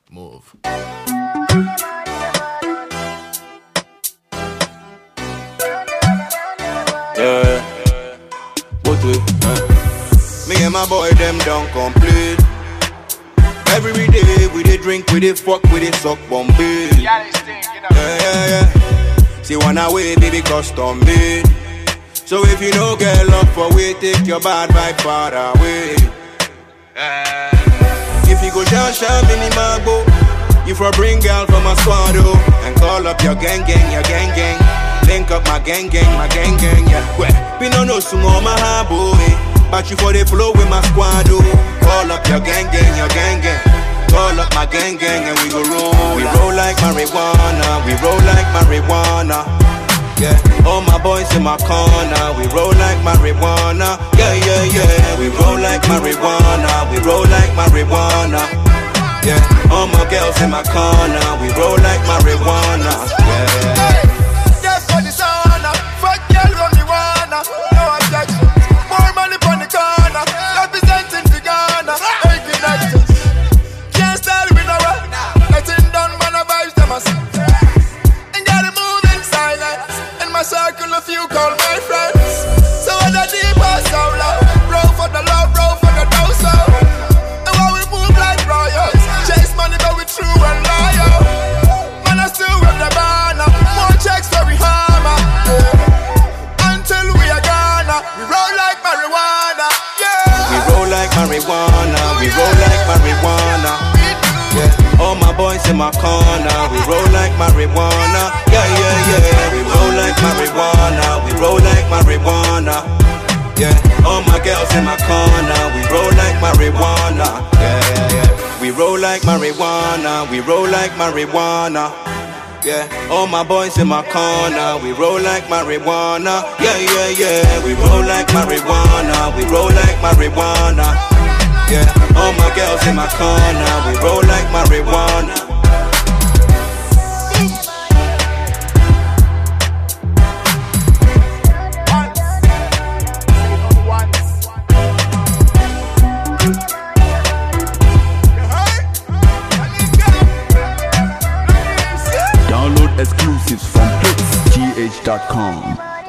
Move. Yeah. What we? Uh. Me and my boy them don't complete. Every day we dey drink, we dey fuck, we dey suck Bombay. Yeah, this thing, you know. Yeah, yeah, yeah. See one away, baby, custom made. So if you no get love for we, take your bad vibe far away. If you go down, shine mini mago. You for bring girl from a squad, oh, and call up your gang, gang, your gang, gang. Link up my gang, gang, my gang, gang, yeah. Well, we no know sumo my high boy, but you for the flow with my squad, oh. Call up your gang, gang, your gang, gang. Call up my gang, gang, and we go roll. We roll like marijuana, we roll like marijuana. Yeah, all my boys in my corner, we roll like marijuana. Yeah, yeah, yeah, we roll like marijuana, we roll like marijuana. Yeah, all my girls in my corner, we roll like marijuana. Yeah. Just for the sauna, fuck girl run me wanna. No objection. More money on the corner, representing the Ghana. Hey, connections. Can't style with no one. Nothing done, man, I vibes them as. And gotta move in silence. In my circle, a few call my friends. So what the deep or so low. Roll for the love, roll for the dough, so. And while we move like royals, chase money, but we true and loyal. Man, I still rep the banner. More checks for we hammer. Yeah. Until we are gonna, we roll like marijuana. We Yeah. roll like marijuana, we roll like marijuana. Yeah, all my boys in my corner, we roll like marijuana. Yeah, yeah, yeah, we roll like marijuana, we roll like marijuana. Yeah, all my girls in my corner, we roll like marijuana. Yeah, yeah, yeah. We roll like marijuana, we roll like marijuana. Yeah, all my boys in my corner, we roll like marijuana. Yeah, yeah, yeah, we roll like marijuana, we roll like marijuana. Yeah, all my girls in my corner, we roll like marijuana. Download exclusives from hitsgh.com.